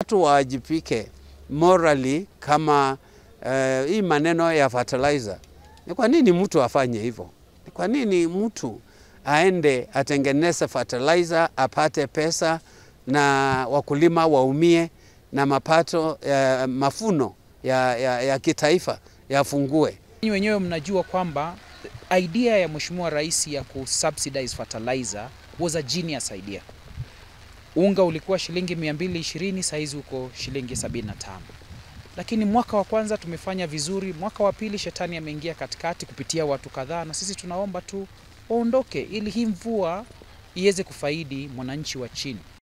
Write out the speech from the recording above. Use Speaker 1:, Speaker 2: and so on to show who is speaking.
Speaker 1: watu waajipike morally kama uh, hii maneno ya fertilizer. Ni kwa nini mtu afanye hivyo? Ni kwa nini mtu aende atengeneze fertilizer apate pesa na wakulima waumie na mapato ya mafuno ya, ya, ya kitaifa yafungue?
Speaker 2: Ninyi wenyewe mnajua kwamba idea ya Mheshimiwa Rais ya kusubsidize fertilizer was a genius idea. Unga ulikuwa shilingi 220, saizi uko shilingi 75. Lakini mwaka wa kwanza tumefanya vizuri, mwaka wa pili shetani ameingia katikati kupitia watu kadhaa, na sisi tunaomba tu waondoke ili hii mvua iweze kufaidi mwananchi wa chini.